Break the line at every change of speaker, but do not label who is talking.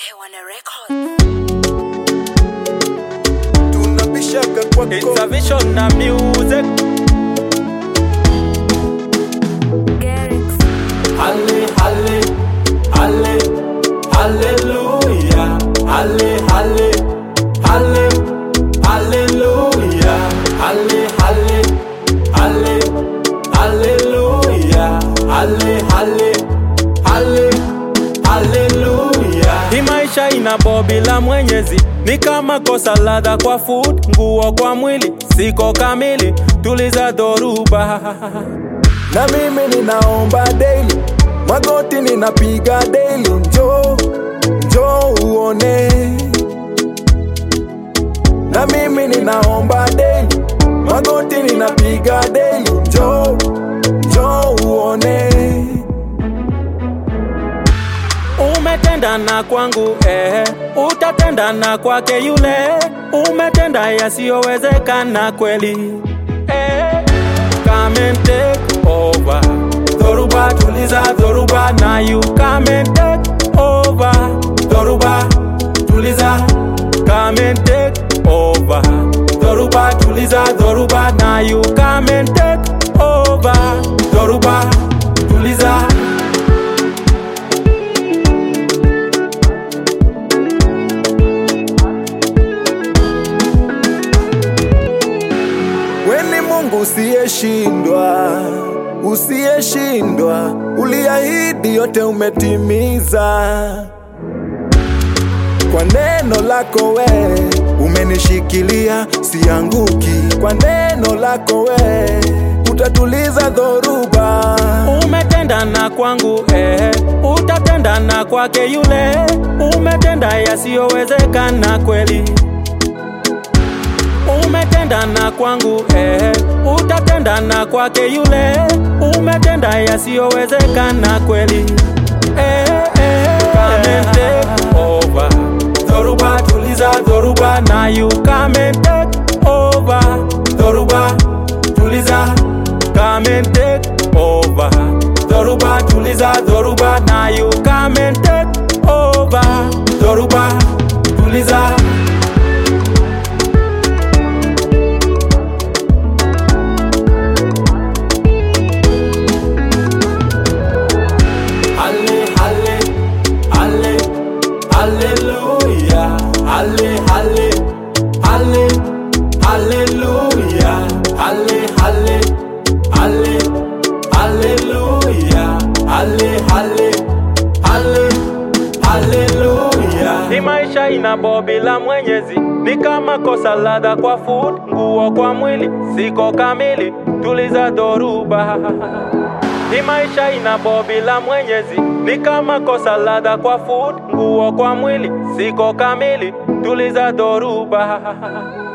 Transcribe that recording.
Hewan Records.
tunabishaka
It's
kwako
a vision na music.
Garrix.
Halle, halle, halle, hallelujah. Halle, halle, halle, hallelujah. Halle, halle, halle, hallelujah. Halle, halle, halle, hallelujah. Hii maisha ina bobi la Mwenyezi, ni kama kosa ladha kwa food, nguo kwa mwili, siko kamili, tuliza dhoruba
na mimi ninaomba daily magoti ninapiga daily njo njo uone na mimi ninaomba daily magoti ninapiga daily njo njo uone
Umetenda na kwangu eh, utatenda na kwake yule. Umetenda yasiyowezekana kweli eh. Come and take over, dhoruba tuliza dhoruba na you come and take over, dhoruba tuliza come and take over, dhoruba tuliza dhoruba na you come and take over, dhoruba tuliza
weni mungu usiyeshindwa usiyeshindwa uliahidi yote umetimiza kwa neno lako we umenishikilia sianguki kwa neno lako we utatuliza dhoruba
umetenda na kwangu eh, utatenda na kwake yule. Umetenda yasiyowezekana kweli, umetenda na kwangu eh, utatenda na kwake yule. Umetenda yasiyowezekana kweli eh, eh, come and take over. Dhoruba tuliza dhoruba na you come and take over. Dhoruba tuliza come and take over. Dhoruba tuliza dhoruba na you come and take over. Dhoruba tuliza Halle, halle, halle, hallelujah. Halle, halle, halle, hallelujah. Halle, halle, halle, hallelujah. Halle, halle, halle, hallelujah. Hii maisha ina bobi la Mwenyezi, ni kama kosa ladha kwa food, nguo kwa mwili, siko kamili, tuliza dhoruba Hii maisha ina bobi la Mwenyezi, ni kama kosa ladha kwa food, nguo kwa mwili, siko kamili, tuliza dhoruba